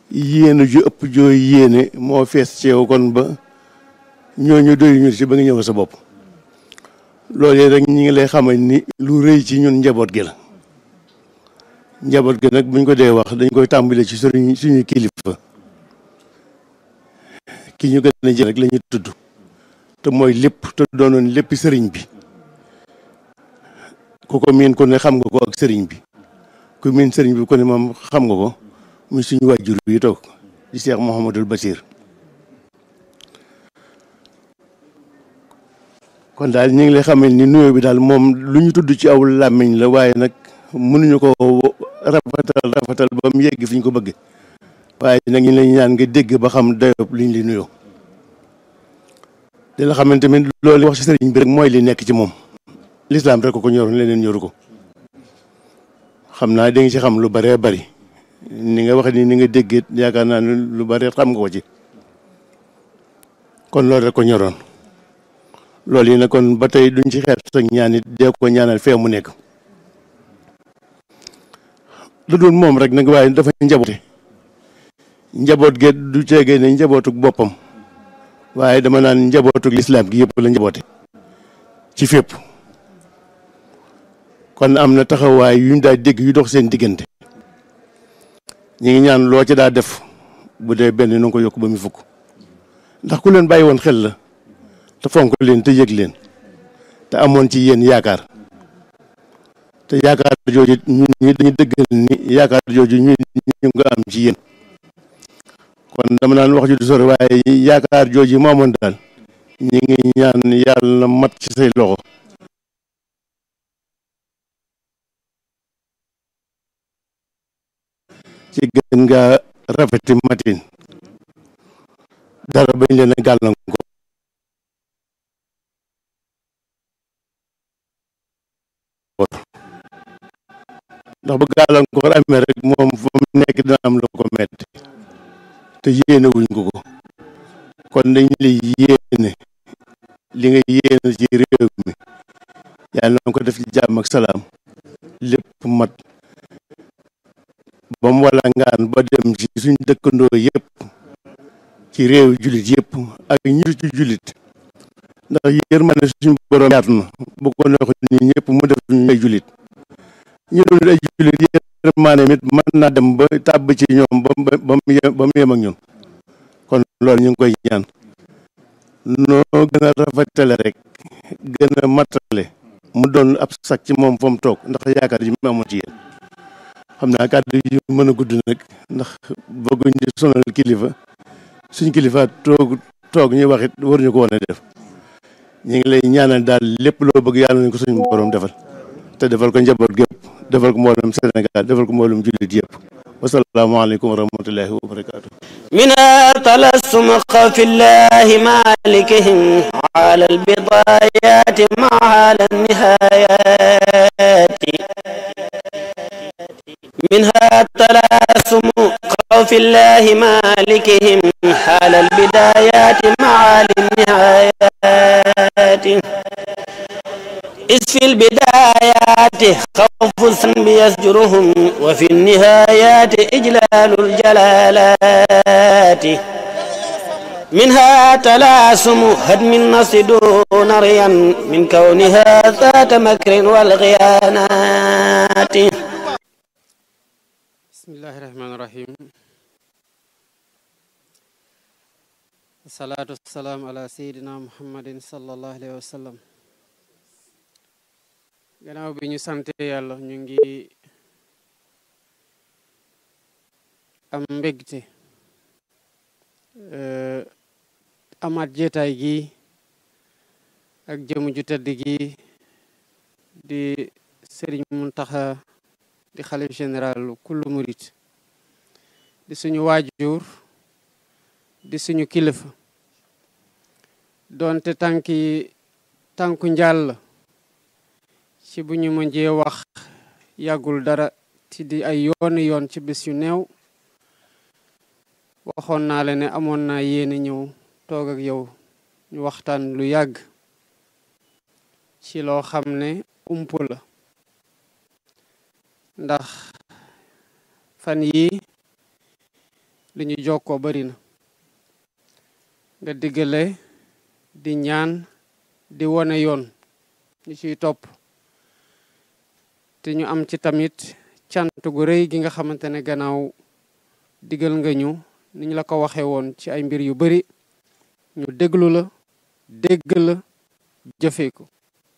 yéene ju ëpp jooy yéene moo fees ci yow kon ba ñooñu doy ñu ci ba nga ñëw sa bopp loolu rek ñi ngi lay xamal ni lu rëy ci ñun njaboot gi la njaboot gi nag buñ ko dee wax dañ koy tàmbale ci suñu suñu kilifa ki ñu gën a jël rek la ñu tudd te mooy lépp te doonoon léppi sëriñ bi ku ko miin ko ne xam nga ko ak sëriñ bi ku miin sëriñ bi ko ne moom xam nga ko muy suñu wàjjur yi toog di Cheikh Mouhamadul Bachir kon daal ñu ngi lay xamal ni nuyoo bi daal moom lu ñu tudd ci aw làmmiñ la waaye nag mënuñu ko rafetal rafetal ba mu yegg fi ñu ko bëgg waaye nag ñu lay ñaan nga dégg ba xam dayob liñ li nuyoo di la xamante tamit loolu wax ci sëriñ bi rek mooy li nekk ci moom lislaam rek ko ko ñoroon leneen ñoru ko xam naa da nga ci xam lu bëree bëri ni nga wax ni ni nga déggee yaakaar naa ne lu bëri xam nga ko ci kon loolu rek ko ñoroon loolu yi nag kon ba tey duñ ci xeet sax ñaan it dee ko ñaanal fee mu nekk lu dul moom rek nag waaye dafa njaboote njaboot ge du ceegee ne njabootuk boppam waaye dama naan njabootuk lislaam gi yëpp la njaboote ci fépp kon am na taxawaay yuñ daa dégg yu dox seen diggante ñi ngi ñaan loo ci daa def bu dee benn nu ko yokk ba mu fukk ndax ku leen bàyyi woon xel la te fonk leen te yëg leen te amoon ci yéen yaakaar te yaakaar jooju ñun ñi dañu dëggal ni yaakaar jooju ñu ñu nga am ci yéen kon dama naan wax ju du sore waaye yaakaar jooju moo amoon daal ñi ngi ñaan yàlla na mat ci say loxo ci gën nga rafeti matin dara bañ leen a gàllankoor ndax bu gàllankoor amee rek moom fa mu nekk dina am lu ko metti te yéene wuñ ko ko kon dañ lay yéene li nga yéene ci réew mi yàlla na ko def ci jàmm ak salaam lépp mat ba mu wala ngaan ba dem ci suñ dëkkandoo yëpp ci réew jullit yëpp ak ñi ci jullit ndax yërmande suñu borom yaatu na bu ko neex ni ñëpp mu def ñu ay jullit ñu doon ay jullit yërmande mit mën naa dem ba tàbb ci ñoom ba ba mu yem ba mu yem ak ñun kon loolu ñu ngi koy ñaan noo gën a rafetale rek gën a matale mu doon ab sac ci moom fa mu toog ndax yaakaar ji mu amoon ci yéen xam naa kàddu yi mën a gudd nag ndax bëgguñ di sonal kilifa suñ kilifa toog toog ñuy wax it waruñu ko woon a def ñu ngi lay ñaanal daal lépp loo bëgg yàlla nañ ko suñu borom defal te defal ko njaboot gépp defal ko mboolem Sénégal defal ko mboolem jullit yëpp wasalaamaaleykum wa rahmatullahi wa barakaatu. منها تلسم خوف الله مالكهم على البضايات مع على النهايات منها تلاسم خوف الله مالكهم حال البدايات مع النهايات إذ في البدايات خوف الذنب يزجرهم وفي النهايات إجلال الجلالات منها تلاسم هدم النص دون ريا من كونها ذات مكر والغيانات بسم الله الرحمن الرحيم الصلاة والسلام على سيدنا محمد صلى الله عليه وسلم gannaaw bi ñu sante yàlla ñu ngi am mbégte amaat jeetaay gi ak jëmu ju tedd gi di sëriñ Muntaxa di xalif général kullu murit di suñu waajur di suñu kilifa doonte tànki tànku njàll ci bu ñu mënjee wax yàggul dara ci di ay yooni yoon ci bés yu néew waxoon naa la ne amoon naa yéene ñëw toog ak yow ñu waxtaan lu yàgg ci loo xam ne ump la ndax fan yi li ñu jokkoo bari na nga diggale di ñaan di wone yoon ñu ciy topp te ñu am ci tamit cant gu rëy gi nga xamante ne gannaaw digal nga ñu ni ñu la ko waxee woon ci ay mbir yu bari ñu déglu la dégg la jëfee ko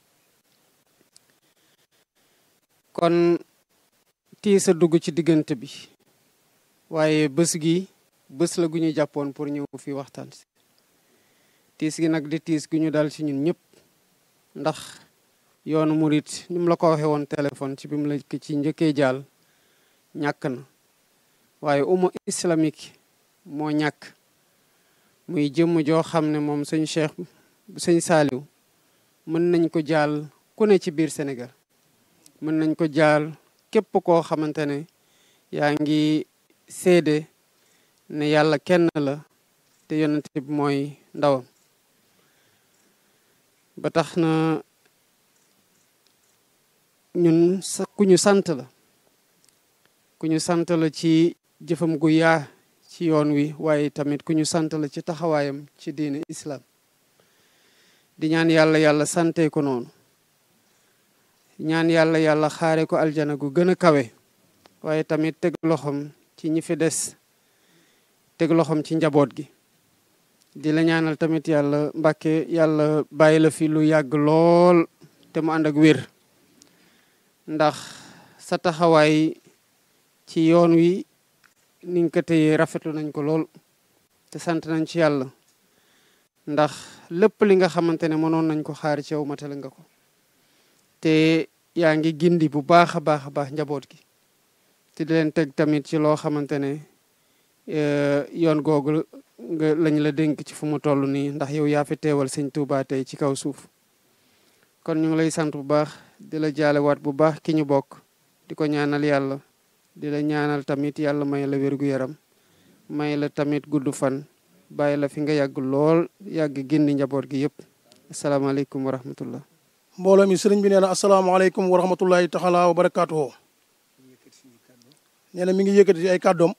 kon tiis a dugg ci diggante bi waaye bés gi bés la gu ñu jàppoon pour ñëw fi waxtaan si tiis gi nag di tiis gu ñu dal ci ñun ñëpp ndax yoonu murit ni mu la ko waxee woon téléphone ci bi mu la ci njëkkee jaal ñàkk na waaye umma islamique moo ñàkk muy jëmm joo xam ne moom sëñ Cheikh sëñ Saaliw mën nañ ko jaal ku ne ci biir Sénégal mën nañ ko jaal képp koo xamante ne yaa ngi seede ne yàlla kenn la te yonent bi mooy ndawam ba tax na ñun sa ku ñu sant la ku ñu sant la ci jëfam gu yaa ci yoon wi waaye tamit ku ñu sant la ci taxawaayam ci diine islam di ñaan yàlla yàlla sante ko noonu ñaan yàlla yàlla xaare ko aljana gu gën a kawe waaye tamit teg loxoom ci ñi fi des teg loxoom ci njaboot gi di la ñaanal tamit yàlla mbàkke yàlla bàyyi la fi lu yàgg lool te mu ànd ak wér ndax sa taxawaay ci yoon wi ni nga ko téyee rafetlu nañ ko lool te sant nañ ci yàlla ndax lépp li nga xamante ne mënoon nañ ko xaar ci yow matale nga ko te yaa ngi gindi bu baax a baax a baax njaboot gi te di leen teg tamit ci loo xamante ne yoon googu nga lañ la dénk ci fu mu toll nii ndax yow yaa fi teewal sëñ Tuubaa tey ci kaw suuf kon ñu ngi lay sant bu baax di la jaalewaat bu baax ki ñu bokk di ko ñaanal yàlla di la ñaanal tamit yàlla may la wérgu yaram may la tamit gudd fan bàyyi la fi nga yàgg lool yàgg gindi njaboot gi yëpp asalaamaaleykum wa rahmatullah mbooloo mi sëriñ bi nee na asalaamaaleykum wa rahmatullahi taala wa barakaatuhu nee na mi ngi yëkkati ay kàddoom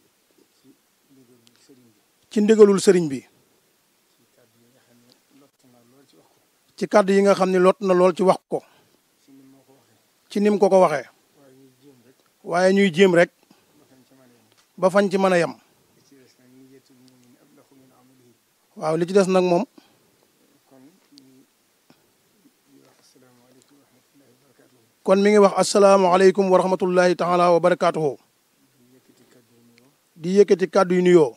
ci ndigalul sëriñ bi ci kàddu yi nga xam ne lot na lool ci wax ko ci nim ko ko waxee waaye ñuy jéem rek ba fañ ci mën a yem waaw li ci des nag moom kon mi ngi wax asalaamaaleykum wa rahmatullahi taala wa barakaatuhu di yëkkati kàddu yu nuyoo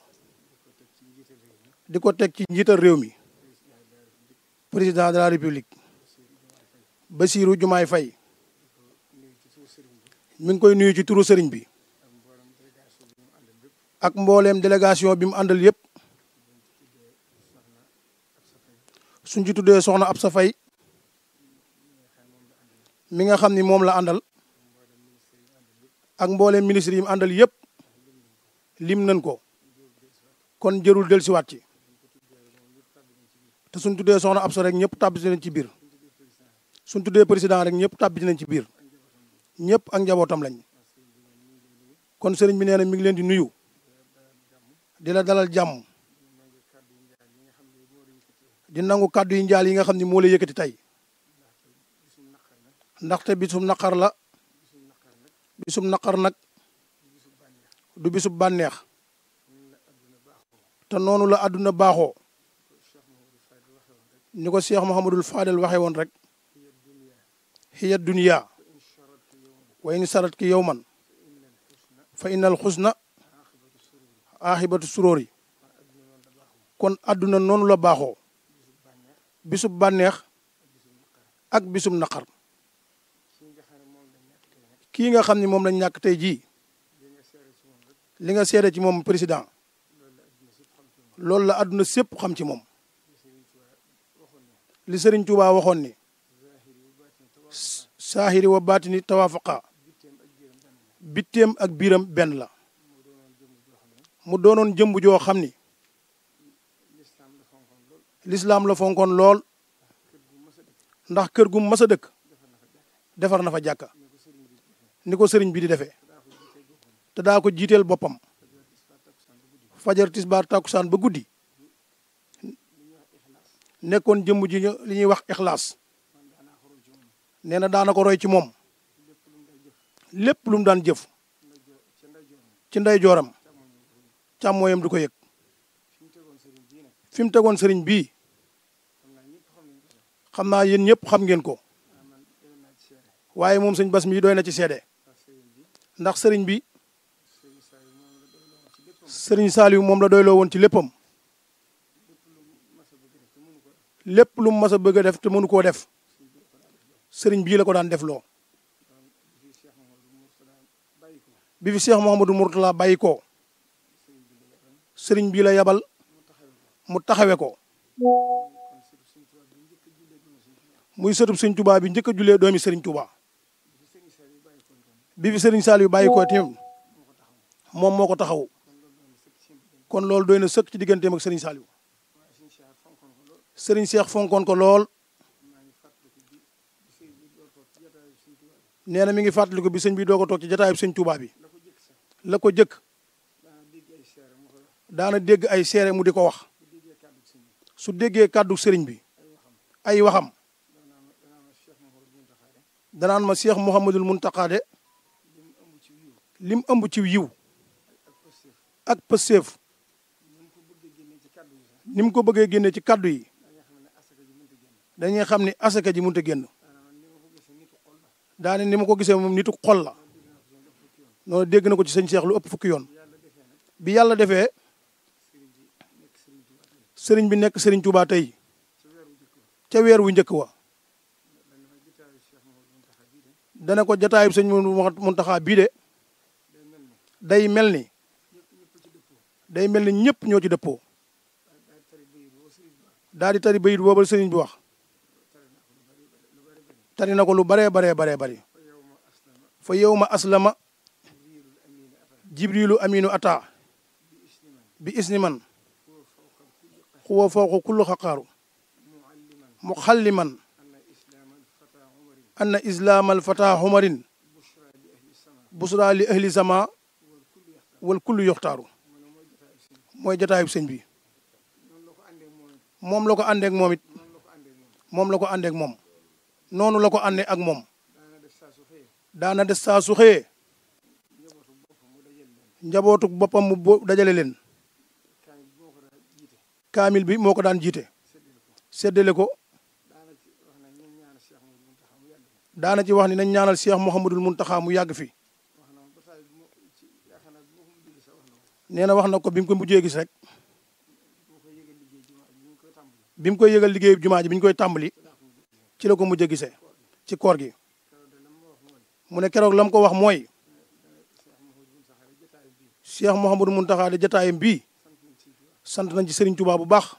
di ko teg ci njiital réew mi président de la république Bassirou Diomaye Faye mi ngi koy nuyu ci turu sëriñ bi ak mbooleem délégation bi mu àndal yépp suñ ci tuddee soxna Absa Faye mi nga xam ni moom la àndal ak mbooleem ministre yi mu àndal yépp lim nañ ko kon jërul del siwaat ci te suñ tuddee soxna Absa rek ñëpp tàbbi nañ ci biir suñ tuddee président rek ñëpp tàbbi nañ ci biir ñëpp ak njabootam lañ kon sëriñ bi nee na mi ngi leen di nuyu di la dalal jàmm di nangu kàddu yi njaal yi nga xam ne moo la yëkkati tey ndaxte bisum naqar la bisum naqar nag du bisub bànneex te noonu la àdduna baaxoo ni ko Cheikh Mouhamadul Fadel waxee woon rek hiya dunya wa in sarat ki yowman fa innal xusna aaxibatu suróori kon àdduna noonu la baaxoo bisub bànneex ak bisub naqar kii nga xam ni moom lañ ñàkk tey jii li nga seede ci moom président loolu la àdduna sépp xam ci moom li Sëriñ Tuubaa waxoon ni saahiri wa baatini tawaafaqa bitteem ak biiram benn la mu doonoon jëmb joo xam ni lislaam la fonkoon lool ndax kër gu mas a dëkk defar na fa jàkka ni ko sëriñ bi di defee te daa ko jiiteel boppam fajar tisbaar takkusaan ba guddi nekkoon jëmm ji ñu- li ñuy wax ixlaas nee na daana ko roy ci moom lépp lu mu daan jëf ci ndey jooram càmmooyam du ko yëg fi mu tegoon sëriñ bii xam naa yéen ñëpp xam ngeen ko waaye moom sëñ bas mi doy na ci seede ndax sëriñ bi sëriñ Saliou moom la doyloo woon ci léppam lépp lu mu mas a bëgg a def te mënu koo def sëriñ bii la ko daan def loo bi fi Cheikh Mouhamadou Mourtala bàyyi ko sëriñ bii la yabal mu taxawe ko muy sëtub sëñ Touba bi njëkk a jullee doomi sëriñ Touba bi fi sëriñ Saliou bàyyi ko tamit moom moo ko taxaw kon loolu doy na sëkk ci digganteem ak sëriñ Saliou sëriñ Cheikh fonkoon ko lool nee na mi ngi fàttaliku bi sëñ bi doo ko toog ci jataayub sëñ Touba bi la ko jëkk daana dégg ay seere mu di ko wax su déggee kàddu sëriñ bi ay waxam danaan ma Cheikh Mouhamadul Mountakha de lim ëmb ci yiw ak pëseef ni mu ko bëggee génne ci kàddu yi dañuy xam ni asaka ji mënut a génn daane ni ma ko gisee moom nitu xol la noonu dégg na ko ci sëñ Cheikh lu ëpp fukki yoon bi yàlla defee sëriñ bi nekk sëriñ Touba tey ca weer wu njëkk wa dana ko jataayub sëñ Muntaxa bii de day mel ni day mel ni ñëpp ñoo ci dëppoo daal di tari bayit booba sëriñ bi wax tari na ko lu baree baree baree bari fa yow ma aslama jibrilu aminu ata bi isni man xuwa fawqa kullu xaqaaru muxalliman anna islaam alfata xumarin busra li ahli sama wal kullu yoxtaaru mooy jataayub sëñ bi moom la ko àndeek moom it moom la ko àndeek moom noonu la ko àndee ak moom daana des saa su xëyee njabootuk boppam mu bo dajale leen kaamil bi moo ko daan jiite séddale ko daana ci wax ni nañ ñaanal Cheikh Mouhamadul Mountakha mu yàgg fi nee na wax na ko bi mu ko mujjee gis rek bi mu koy yëgal liggéeyu jumaa ji bi ñu koy tàmbali ci la ko mujjee gisee ci koor gi mu ne keroog la mu ko wax mooy Cheikh Mouhamadou Mountakha de jataayam bii sant nañ ci Serigne Touba bu baax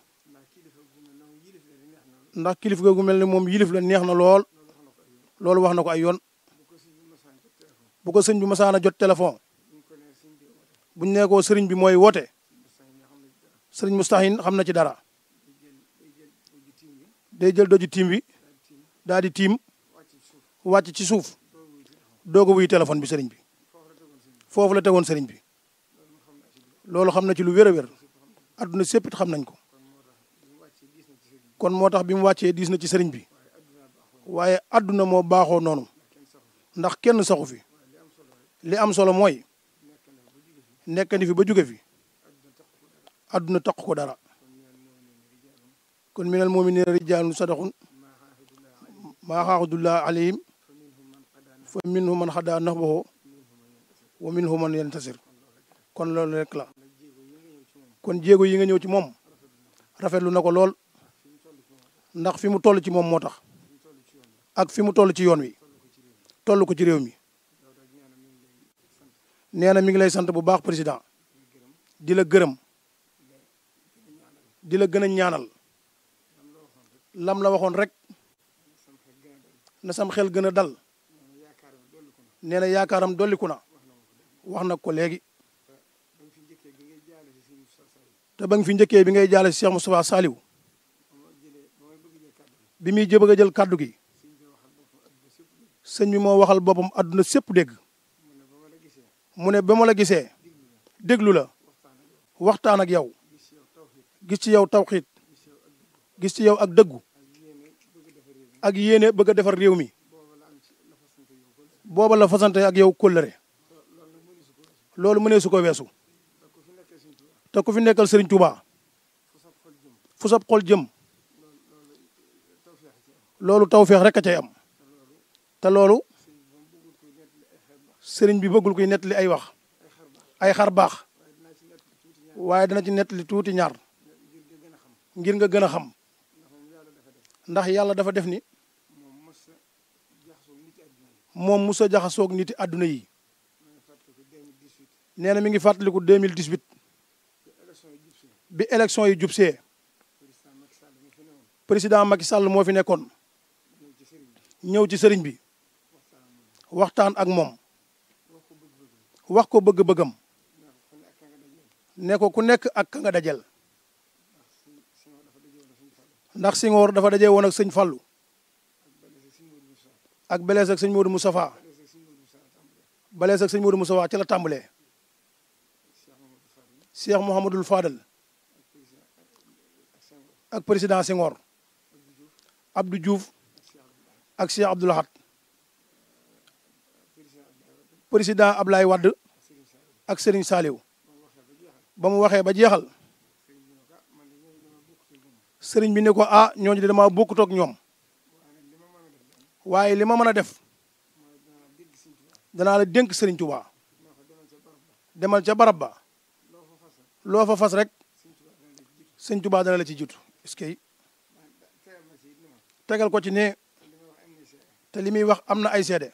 ndax kilif gu mel ne moom yilif la neex na lool loolu wax na ko ay yoon bu ko sëñ bi masaana jot téléphone buñ nee ko sëriñ bi mooy woote sëriñ Mustahin xam na ci dara day jël doju tiim bi daal di tiim wàcc ci suuf doog a wuy téléphone bi sëriñ bi foofu la tegoon sëriñ bi loolu xam na ci lu wér a wér adduna sépp it xam nañ ko kon moo tax bi mu wàccee diis na ci sëriñ bi waaye adduna moo baaxoo noonu ndax kenn saxu fi li am solo mooy nekk ni fi ba jóge fi adduna taq ko dara kon minal mu'minina rijaalun sadaqun maa xaaxudullah alayhim fa minhum man xadaa nahbahu wa minhum man yantasir kon loolu rek la kon jéego yi nga ñëw ci moom rafetlu na ko lool ndax fi mu toll ci moom moo tax ak fi mu toll ci yoon wi toll ko ci réew mi nee na mi ngi lay sant bu baax président di la gërëm di la gën a ñaanal lam la waxoon rek na sam xel gën a dal nee na yaakaaram dolliku na wax na ko léegi te ba nga fi njëkkee bi ngay jaale si Cheikh Moustapha Saliou bi muy jëbëg a jël kàddu gi sëñ bi moo waxal boppam àdduna sépp dégg mu ne ba ma la gisee déglu la waxtaan ak yow gis ci yow tawxiit gis ci yow ak dëggu ak yéene bëgg a defar réew mi booba la fasante ak yow kóllëre loolu mënee su ko weesu te ku fi nekkal Serigne Touba fu sab xol jëm loolu tawféex rek a cay am te loolu sëriñ bi bëggul koy nettali ay wax ay xar baax waaye dana ci nettali tuuti ñaar ngir nga gën a xam ndax yàlla dafa def ni moom musa jaxasoog niti àdduna yi nee na mi ngi fàttaliku 2018 bi élection yi jubsee président Macky Sall moo fi nekkoon ñëw ci sëriñ bi waxtaan ak moom wax ko bëgg-bëggam ne ko ku nekk ak ka nga dajel ndax Senghor dafa dajee woon ak sëñ Fallou ak belees ak sëñ Modou Moustapha belees ak sëñ Modou Moustapha ci la tàmbalee Cheikh Mouhamadul Fadal ak président Senghor Abdou Diouf ak Cheikh Abdoul Ahad président Ablaye Wade ak Serigne Saliou ba mu waxee ba jeexal sëriñ bi ne ko ah ñooñu de dama bokkut ak ñoom waaye li ma mën a def danaa la dénk sëriñ Touba demal ca barab ba loo fa fas rek sëriñ Touba dana la ci jiitu est-ce que tegal ko ci ne te li muy wax am na ay seede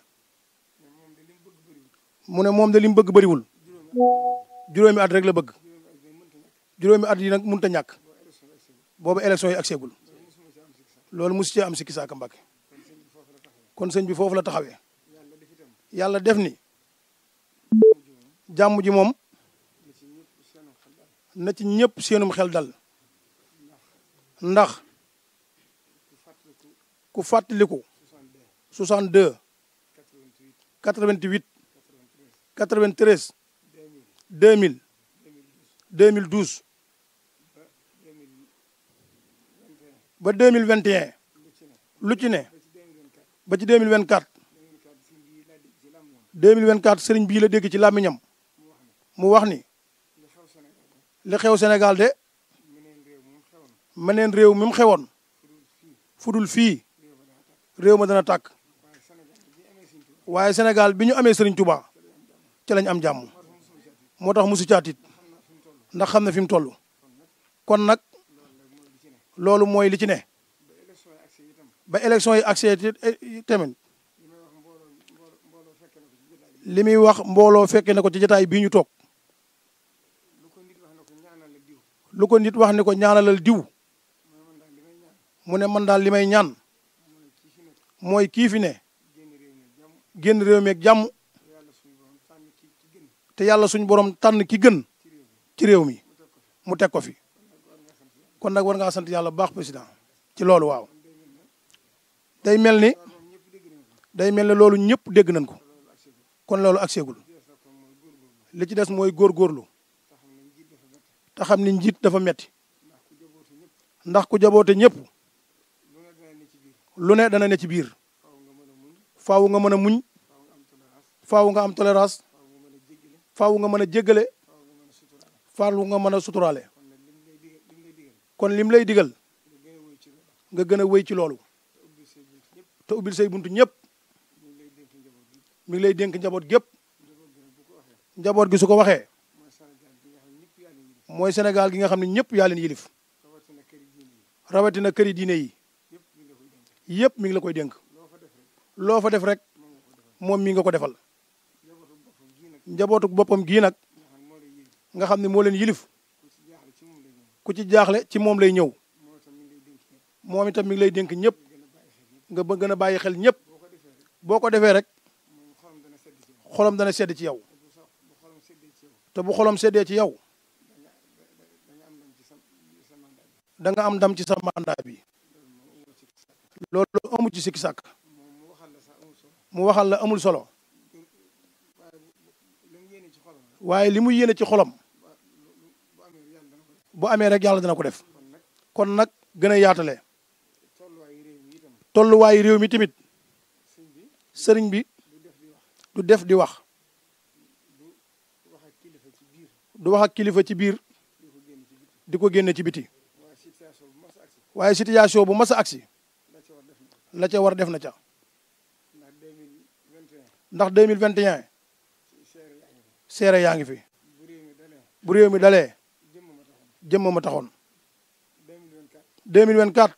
mu ne moom de li mu bëgg bëriwul juróomi at rek la bëgg juróomi at yi nag mënut a ñàkk boobu élection yi agseegul loolu mosu cee am sikki saaka Mbàkke kon sëñ bi foofu la taxawee yàlla def ni jàmm ji moom na ci ñëpp seenum xel dal ndax ku fàttaliku 62 88 93 2000 2012 ba 2021 lu ci ne ba ci 2024 2024 sëriñ bii la dégg ci làmmiñam mu wax ni li xew Sénégal de meneen réew mi mu xewoon fudul fii réew ma dana tàkk waaye Sénégal bi ñu amee sëriñ Touba ci lañ am jàmm moo tax musu caatit ndax xam na fi mu toll kon nag loolu mooy li ci ne ba élection yi accès tamit li muy wax mbooloo fekke na ko ci jotaay bii ñu toog lu ko nit wax ni ko ñaanalal diw mu ne man daal li may ñaan mooy kii fi ne génn réew mi ak jàmm te yàlla suñu borom tànn ki gën ci réew mi mu teg ko fi kon nag war ngaa sant yàlla bu baax président ci loolu waaw day mel ni day mel ni loolu ñëpp dégg nañ ko kon loolu agseegul li ci des mooy góorgóorlu te xam ni njiit dafa metti ndax ku jaboote ñëpp lu ne dana ne ci biir faaw nga mën a muñ faaw nga am tolérance faaw nga mën a jéggale faaw nga mën a suturaale kon lim lay digal nga gën a wéy ci loolu te ubbil say buntu ñëpp mi ngi lay dénk njaboot gépp njaboot gi su ko waxee mooy Sénégal gi nga xam ne ñëpp yaa leen yilif rawatina këri diine yi yëpp mi ngi la koy dénk loo fa def rek moom mi nga ko defal njabootu boppam gii nag nga xam ne moo leen yilif ku ci jaaxle ci moom lay ñëw moom itam mi ngi lay dénk ñëpp nga bëgg gën a bàyyi xel ñëpp boo ko defee rek xolam dana sedd ci yow te bu xolam seddee ci yow da nga am ndam ci sa mandat bi loolu amu ci sikki sàkk mu waxal la amul solo waaye li mu yéene ci xolam bu amee rek yàlla dana ko def kon nag gën a yaatale tolluwaayu réew mi tamit sëriñ bi du def di wax du wax ak kilifa ci biir di ko génne ci biti waaye situation bu mas a agsi la ca war def na ca ndax 2021 seere yaa ngi fi bu réew mi dalee jëmm ma taxoon 2024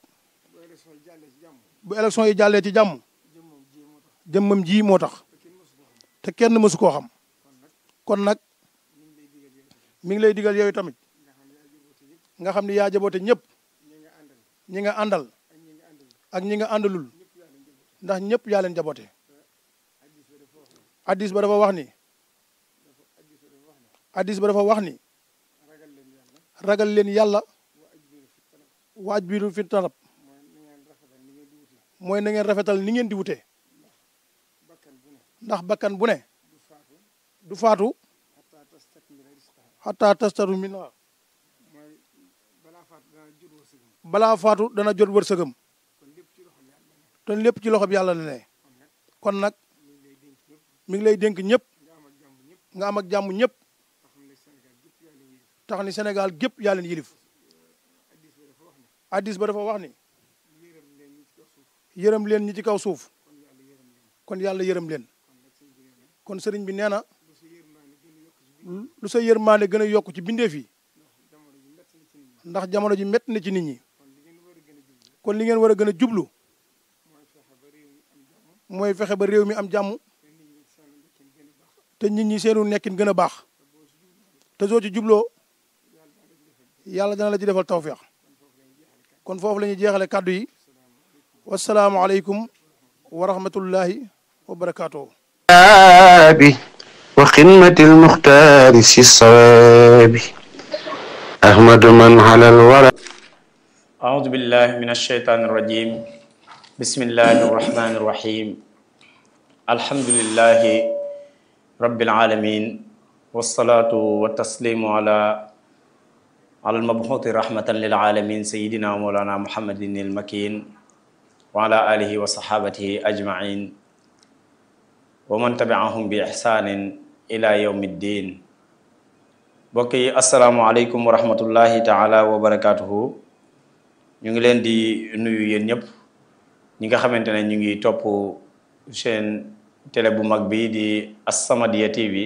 bu élection yi jàllee ci jàmm jëmmam ji moo tax te kenn mësu koo xam kon nag mi ngi lay digal yooyu tamit nga xam ni yaa jaboote ñëpp ñi nga àndal ak ñi nga àndalul ndax ñëpp yaa leen jaboote addis ba dafa wax ni addis ba dafa wax ni ragal leen yàlla waaj biiru fi tarab mooy na ngeen rafetal ni ngeen di wute ndax bakkan bu ne du faatu xataa tastaru min balaa faatu dana jot wërsëgam te lépp ci loxo bi yàlla la ne kon nag mi ngi lay dénk ñëpp nga am ak jàmm ñëpp tax ni Sénégal gépp yaa leen yilif addis ba dafa wax ni yërëm leen ñi ci kaw suuf kon yàlla yërëm leen kon sëriñ bi nee na lu sa yërmaande gën a yokk ci bindeef yi ndax jamono ji métti na ci nit ñi kon li ngeen war a gën a jublu mooy fexe ba réew mi am jàmm te nit ñi seenu nekkin gën a baax te soo ci jubloo yàlla dana la ci defal tawféex kon foofu la ñuy jeexale kàddu yi wasalaamualeykum wa rahmatullahi wa barakaatuhu وخدمة المختار في الصواب أحمد من على الورى أعوذ بالله من الشيطان الرجيم بسم الله الرحمن الرحيم الحمد لله رب العالمين والصلاة والتسليم على على المبعوث رحمة للعالمين سيدنا مولانا محمد المكين وعلى آله وصحابته أجمعين ومن تبعهم بإحسان إلى يوم الدين بوكي السلام عليكم ورحمة الله تعالى وبركاته ñu ngi leen di nuyu yéen ñëpp ñi nga xamante ne ñu ngi topp seen télé bu mag bi di As-Samadiyya TV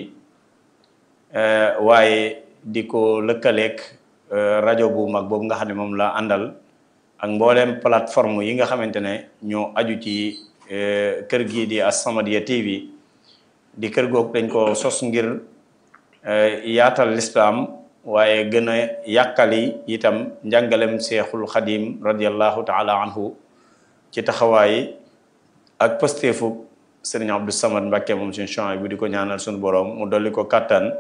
waaye di ko lëkkaleeg rajo bu mag boobu nga xam ne moom la àndal ak mbooleem plateforme yi nga xamante ne ñoo aju ci kër gii di As-Samadiyya TV di kër googu dañ ko sos ngir yaatal lislaam waaye gën a yàkkali itam njàngalem seexul xadim radiallahu taala anhu ci taxawaay ak pësteefu sëriñ Abdou Samad Mbàkke moom suñu champs bi di ko ñaanal suñu borom mu dolli ko kàttan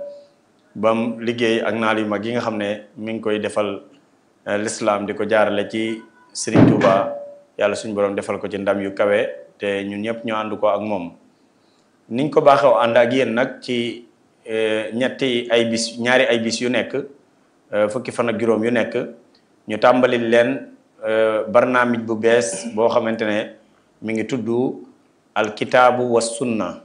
bam liggéey ak naal yu mag yi nga xam ne mi ngi koy defal lislaam di ko jaarale ci sëriñ Touba yàlla suñu borom defal ko ci ndam yu kawe te ñun ñëpp ñu ànd ko ak moom niñ ko baaxew ànd ak yéen nag ci ñetti ay bis ñaari ay bis yu nekk fukki fan ak juróom yu nekk ñu tàmbali leen barnaamij bu bees boo xamante ne mi ngi tudd alkitaabu wa sunna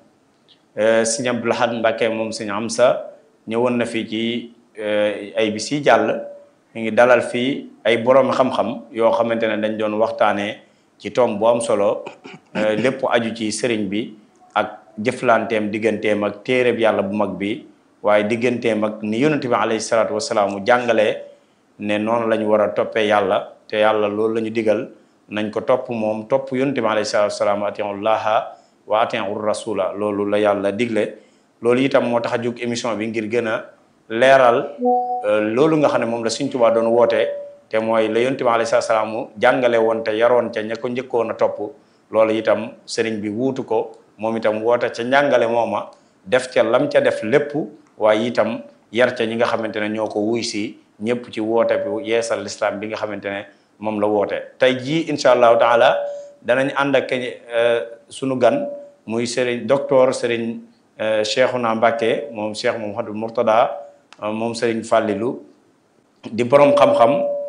sëñ Abdou Lahad Mbàkke moom sëñ Amsa ñëwoon na fii ci ay bis yi jàll mi ngi dalal fii ay borom xam-xam yoo xamante ne dañ doon waxtaanee ci tomb bu am solo lépp aju ci sëriñ bi ak jëflanteem digganteem ak téereb yàlla bu mag bi waaye digganteem ak ni yonente bi alayhi salaatu wasalaam mu jàngalee ne noonu la ñu war a toppee yàlla te yàlla loolu la ñu digal nañ ko topp moom topp yonente bi alayhi salaatu wasalaam atiiu llaha wa atiiu rasula loolu la yàlla digle loolu itam moo tax a jóg émission bi ngir gën a leeral loolu nga xam ne moom la Sëriñ Tuubaa doon woote te mooy la yonente bi alayhi salaatu wasalaam mu jàngale woon te yaroon ca ña ko njëkkoon a topp loolu itam sëriñ bi wuutu ko moom itam woote ca njàngale mooma def ca lam ca def lépp waaye itam yar ca ñi nga xamante ne ñoo ko wuy si ñëpp ci woote bi yeesal l'islam bi nga xamante ne moom la woote tey jii incha allahu taala danañ ànd ak sunu gan muy sëriñ docteur sëriñ Cheikhouna Mbacké moom Cheikh Mouhamadou Mourtada moom sëriñ Fallilou di borom xam-xam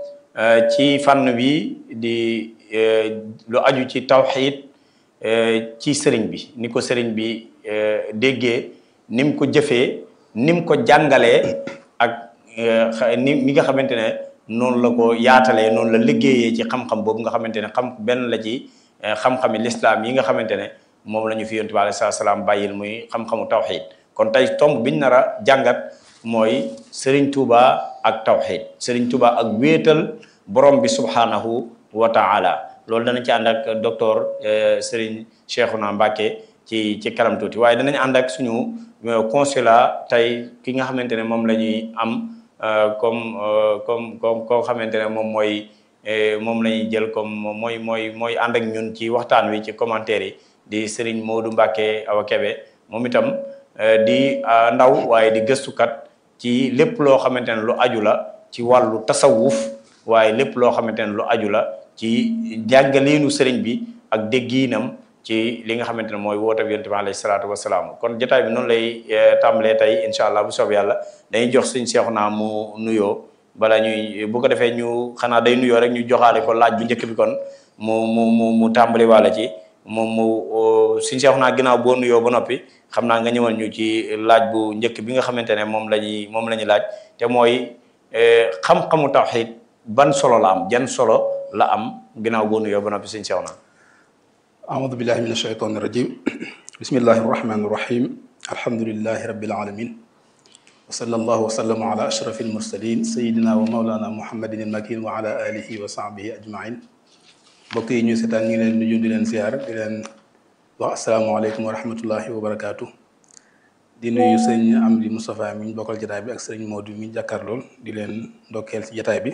ci fànn bi di lu aju ci tawxiid ci sëriñ bi ni ko sëriñ bi déggee ni mu ko jëfee ni mu ko jàngalee ak ni mi nga xamante ne noonu la ko yaatalee noonu la liggéeyee ci xam-xam boobu nga xamante ne xam benn la ci xam-xami lislaam yi nga xamante ne moom la ñu fi yonent bi alayhi salaam bàyyil muy xam-xamu tawxiid kon tey tomb biñ nar a jàngat mooy Serigne Touba ak tawxiid Serigne Touba ak wéetal borom bi subhanahu wa taala loolu danañ ci ànd ak docteur Serigne Cheikhouna Mbacké ci ci kanam tuuti waaye danañ ànd ak suñu consulat tey ki nga xamante ne moom la ñuy am comme comme comme koo xamante ne moom mooy moom la ñuy jël comme mooy mooy mooy ànd ak ñun ci waxtaan wi ci commentaire yi di Serigne Modou Mbacké Awa Kébé moom itam di ndaw waaye di gëstukat ci lépp loo xamante ne lu aju la ci wàllu tasawuf waaye lépp loo xamante ne lu aju la ci jàngaleenu sëriñ bi ak déggiinam ci li nga xamante ne mooy woote bi yonent bi alayhi salaatu wasalaam kon jotaay bi noonu lay tàmbalee tey incha allah bu soob yàlla dañuy jox suñ seexu naa mu nuyoo bala ñuy bu ko defee ñu xanaa day nuyoo rek ñu joxaale ko laaj bu njëkk bi kon mu mu mu mu tàmbali wàlla ci moom mu suñ seexu naa ginnaaw boo nuyoo ba noppi xam naa nga ñëwal ñu ci laaj bu njëkk bi nga xamante ne moom la ñuy moom la ñuy laaj te mooy xam-xamu tawxiid ban solo la am jan solo la am ginnaaw boo nuyoo ba noppi suñ seexu naa أعوذ بالله من الشيطان الرجيم بسم الله الرحمن الرحيم الحمد لله رب العالمين وصلى الله وسلم على أشرف المرسلين سيدنا ومولانا محمد المكين وعلى آله وصحبه أجمعين mbokk yi ñu seetaan ñu ngi leen nuyu di leen ziar di leen wax asalaamaaleykum wa rahmatullahi wa barakaatu di nuyu sëñ Amdi Moustapha mi ñu bokkal jataay bi ak sëñ Modou mi jàkkaarlool di leen ndokkeel ci jataay bi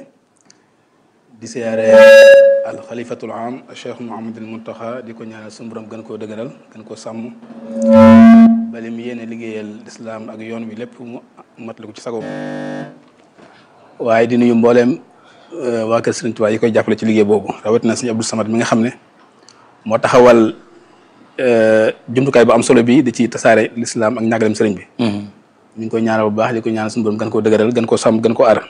di siyaare al xalifatul am cheikh Mouhamadul Muntaxa di ko ñaanal suñu borom gën koo dëgëral gën koo sàmm bali mu yéene liggéeyal lislaam ak yoon wi lépp mu matali ko ci sagoom waaye di nuyu mbooleem waa kër Sëriñ Tuubaa yi koy jàppale ci liggéey boobu rawatina sëñ Abdou Samad mi nga xam ne moo taxawal jumtukaay bu am solo bi di ci tasaare lislaam ak ñàggalem sëriñ bi ñu ngi koy ñaanal bu baax di ko ñaanal suñu borom gën koo dëgëral gën koo sàmm gën koo aar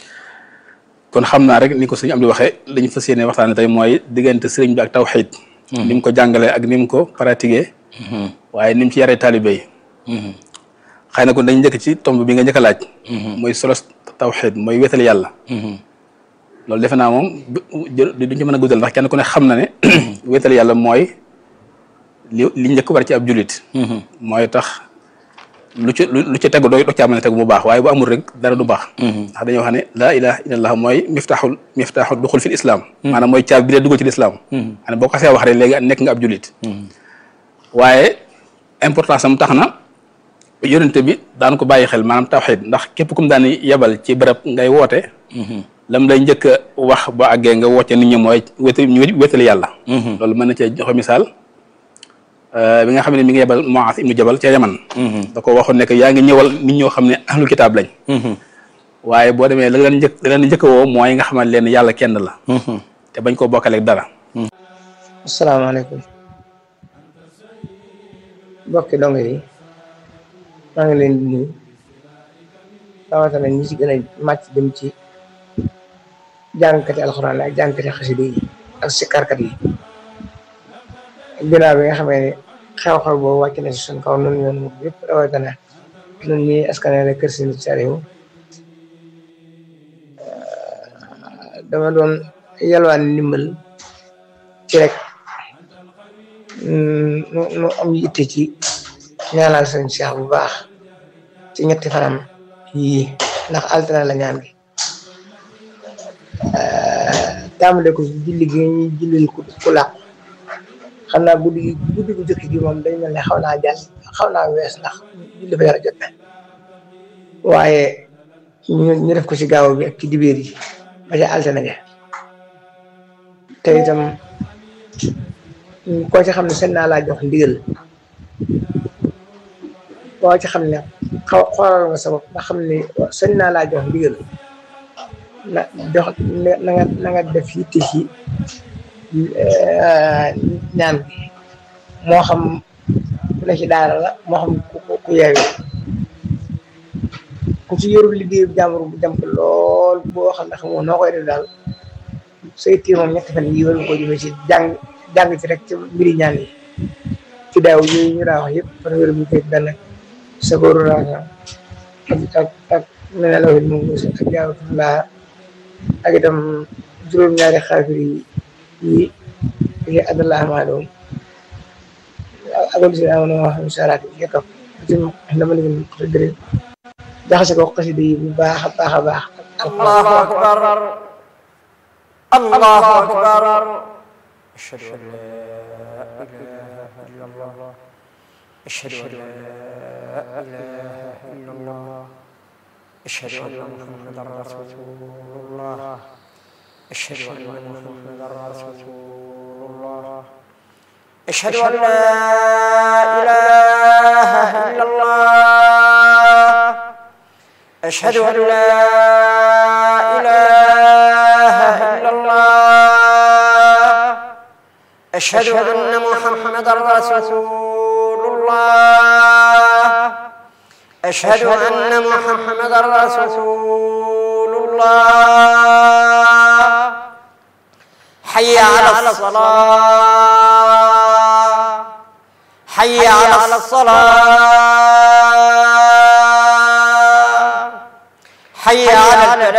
kon xam naa rek ni ko sëñ am di waxee li ñu fas yéene waxtaane tey mooy diggante sëriñ bi ak tawxiid ni mu ko jàngalee ak ni mu ko pratiqué waaye ni mu ci yaree taalibe yi xëy na kon dañ njëkk ci tomb bi nga njëkk a laaj mooy solo tawxiid mooy wéetal yàlla loolu defe naa moom duñ ci mën a guddal ndax kenn ku ne xam na ne wéetal yàlla mooy li li njëkk war ci ab julit mooy tax lu ci lu ci tegu doo doo caa mën a tegu mu baax waaye bu amul rek dara du baax ndax dañoo wax ne laa ilaha illallah mooy miftaaxul miftaaxul duxul fil islam maanaam mooy caab bi dee dugg ci lislaam xane boo ko xasee wax rek léegi nekk nga ab julit waaye importance am tax na yonente bi daan ko bàyyi xel maanaam tawxiid ndax képp kum daan yebal ci bërëb ngay woote lam lay njëkk a wax ba àggee nga wocce nit ñi mooy wétal wétali yàlla loolu mën na cee joxe misaal bi nga xam ne mi ngi yebal Muaaz ibnu Jabal ca Yaman da ko waxoon ne que yaa ngi ñëwal nit ñoo xam ne ahlul kitaab lañ waaye boo demee la leen njëkk la leen njëkk woo mooy nga xamal leen yàlla kenn la te bañ koo bokkaleeg dara asalaamaaleykum mbokki dong yi maa ngi leen di nuyu rawatina ñi ci gën a màcc dem ci jàngkati alxuraan la ak jàngkati xasida yi ak sikkarkat yi ginnaaw bi nga xamee ne xew-xew boobu wàcc na si suñ kaw nun yoon muk yëpp rawatina nun ñi askanale kër si nit sariwu dama doon yalwaan ndimbal ci rek nu nu am yitte ci ñaanal sëñ Cheikh bu baax ci ñetti fanam yii ndax altine la ñaan gi tàmbale ko julli gi ñuy jullil ku ku làqu xam naa guddi gi guddi gu jëkk gi moom dañ mel ne xaw naa jàll xaw naa wees ndax julli fa yara jot na waaye ñu ñu def ko ci gaaw bi ak ci dibéer yi ba ca altine ja te itam koo ci xam ne seen naa laa jox ndigal koo ci xam ne xaw xoolal nga sa bopp nga xam ne seen naa laa jox ndigal na jox na nga na nga def yitte ci ñaan bi moo xam ku ne ci daara la moo xam ku ku yeewi ku ci yorul liggéeyu jàmbur bu jàmp lool boo xam ne xamoo noo koy def daal say téye moom ñetti fan yi war nga ko jëmee ci jàng jàng ci rek ci mbiri ñaan yi ci daaw yooyu ñu daa wax yëpp fanweeri bu fekk benn sagooru raasa ak ak ak mene lawit moom ak jaawatullah ak itam juróom-ñaari xaafir yi yi yi adallah maa doom akol si amoon wax misalaat yi topp ci dama leen ko dëre jaxase ko xasida yi bu baax a baax a baax allahu akbar allahu akbar ashhadu an la ilaha illa allah ashhadu an la ilaha illa allah ashhadu anna muhammadan rasulullah ashhadu anna muhammadan rasulullah أشهد أن لا إله إلا الله أشهد أن لا إله إلا الله أشهد أن محمدا رسول الله أشهد أن محمدا رسول الله حي على الصلاة حي على الصلاة حي على الفلاح